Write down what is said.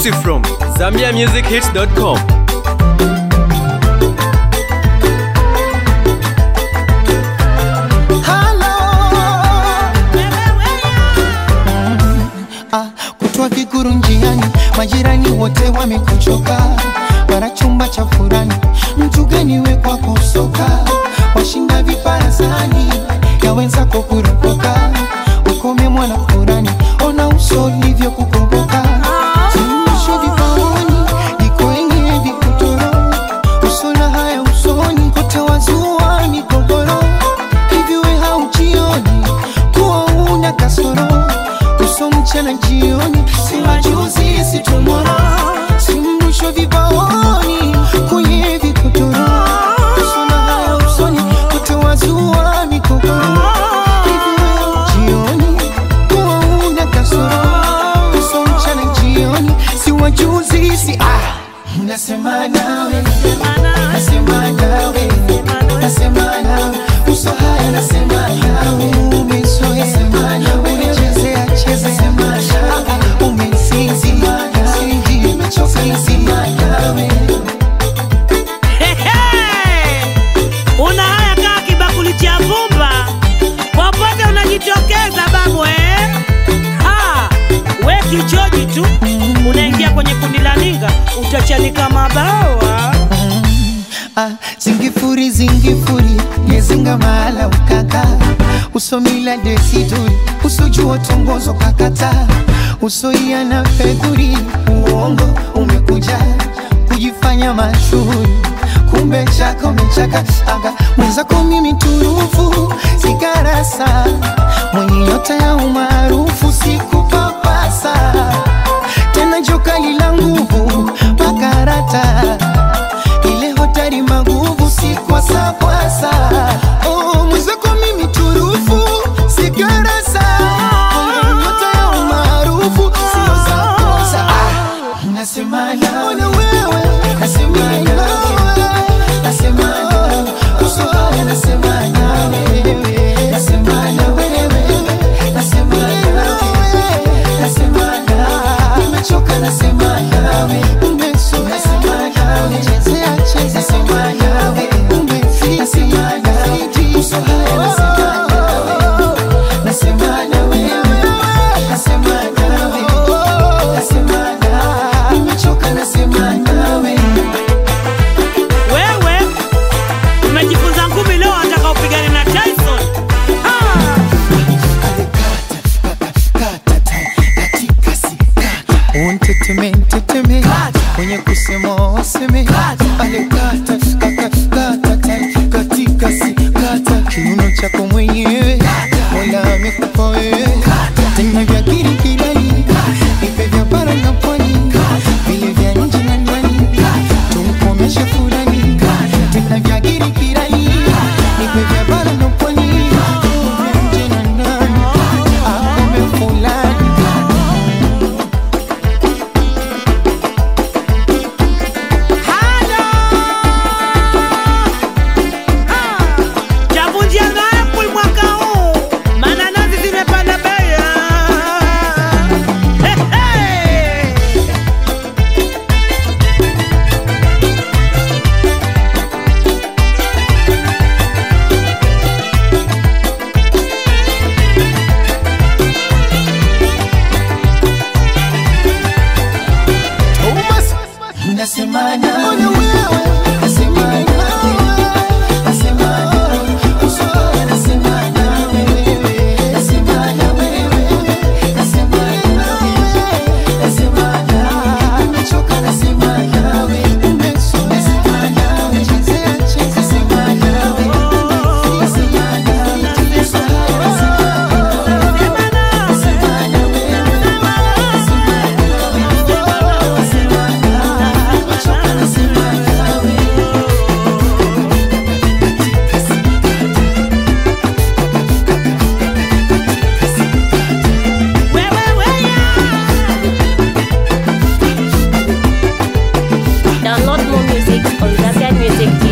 Exclusive from ZambiaMusicHits.com. Ah, kutwa kikuru njiani, majirani wote wamekuchoka, wana chumba cha furani, mtu gani we kwako soka, washinda viparazani ya wenzako kuropoka, ukome mwana furani, ona uso ulivyo kukomboka, zimisho vipaoni, iko yenye vikutoro, usona haya usoni, kote wazua migogoro, hivi we haujioni kuwa una kasoro uso mchana jioni, si majuzi si tomorrow, si mrusho vibaoni kwenye vikotoro, uso na haya usoni kote wazua mikokoro, hivi wewe jioni kuwa una kasoro, uso mchana jioni, si wajuzi si ah, nasema nawe nasema nawe nasema nawe uso haya nasema nawe umezoea unachezea chezea umesinzi sinzi umechoka nasema nawe Hehe! Una haya kaa kibakuli cha vumba, popote unajitokeza babu eh? Ha! We kichoji tu unaingia kwenye kundi la ninga, utachanika mabawa. Ah, zingifuri zingifuri ngezinga mahala ukaka usomila desiduri usojua tongozo kakata usoia na fedhuri uongo umekuja kujifanya mashuhuri kumbe chaka umechaka aga mwenzako mimi turufu sigarasa mwenye nyota ya umaarufu sikupapasa tena jokali la nguvu makarata ile hotari maguvu si kwa sakwasa oh, mwenzako mimi turufu sigarasa Mwenye nyota ya umaarufu sio za kosa ah, nasema nawe nasema nawe nasema nawe uso haya nasema nawe nasema nawe nasema nawe nasema nawe nimechoka nasema nawe umesoea nasema nawe chezea cheza nasema nawe umefika nasema nawe uso haya nasema nawe nasema nawe nasema nawe nasema nawe nimechoka nasema nawe Wewe umejifunza ngumi leo, wataka upigane na Tyson? Ha! unteteme nteteme kwenye kusema waseme ale kata kata kata ta- katika si kata kiuno chako mwenyewe mola amekupa wewe tena vya kirikirani ipe vya bara na pwani vile vya nje na ndani tumkomeshe furani tena vya kirikirani ipe vya bara na pwani vya nje na ndani akome fulani Halo! Ha! Chavunjia ngapi mwaka huu? Mananasi zimepanda bei. He, he! Nasema nawe nasema nawe nasema nawe uso haya nasema nawe nasema nawe nasema nawe nasema nawe nimechoka nasema nawe umesoea nasema nawe chezea cheza nasema nawe nasema nawe uso haya nasema nawe nasema nawe nasema nawe nasema nawe nimechoka nasema nawe Wewe, wewe! Download more music on ZambiaMusicHits.com.